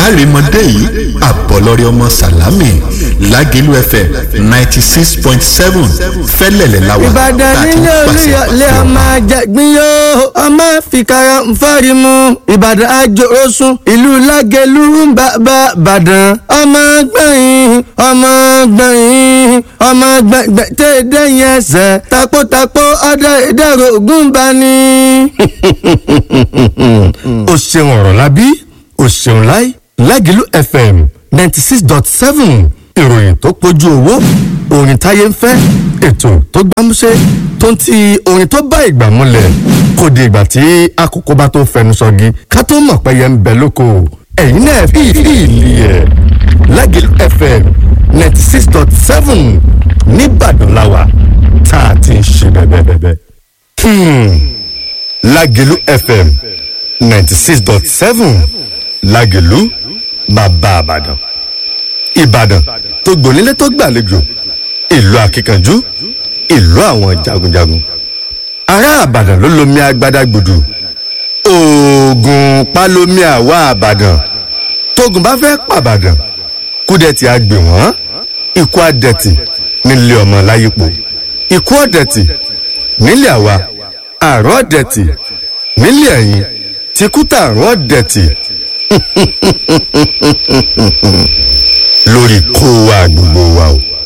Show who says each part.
Speaker 1: kárìmọ́dé yìí àbọ̀lọ́rẹ́ ọmọ sàlámì lágẹ̀lú fm ninety six point seven fẹ́lẹ̀lẹ̀ láwa
Speaker 2: ìbàdàn nílé olúyọlé ọmọ àjàgbín yóò ọmọ fìkàrà nfọ́rí mu ìbàdàn àjòrósùn ìlú lágẹ̀lú bàbá bàdàn ọmọ gbẹ̀yìn ọmọ gbẹ̀yìn ọmọ gbẹ̀gbẹ̀ tẹ́ dẹ́yìn ẹsẹ̀ takótakó ọdẹ ìdẹ̀rọ̀ ògùn bá ní.
Speaker 3: o ṣeun ọ̀rọ̀ lábí o ṣeun láì lágìlú fm ninety six dot seven ìròyìn tó pójú owó orin táyé ń fẹ́ ètò tó gbámúṣé tó ń ti orin tó bá ìgbà múlẹ̀ kò di ìgbà tí àkókò bá tó fẹnu sọgi ká tó mọ̀ pé yẹn ń bẹ lóko ẹ̀yin náà fi ìlì ẹ̀ lágìlú fm ninety six dot seven nìbàdàn làwà tá a ti ń ṣe bẹ́ẹ̀ bẹ́ẹ̀ bẹ́ẹ̀. lágìlú fm ninety six dot seven lágìlú bàbá àbàdàn ìbàdàn tó gbònílé tó gbàlejò ìlú akíkanjú ìlú àwọn jagunjagun ará àbàdàn ló lomi agbada gbòdù oògùn palomi àwa àbàdàn tógun bá fẹ́ pàbàdàn kúdẹ̀tì àgbè wọ́n ikú àdẹ̀tì nílé ọmọ láyípo ikú ọ̀dẹ̀tì nílé àwa àrùn ọ̀dẹ̀tì nílé ẹ̀yìn tìkútà àrùn ọ̀dẹ̀tì lórí kó wa gbogbo wa o.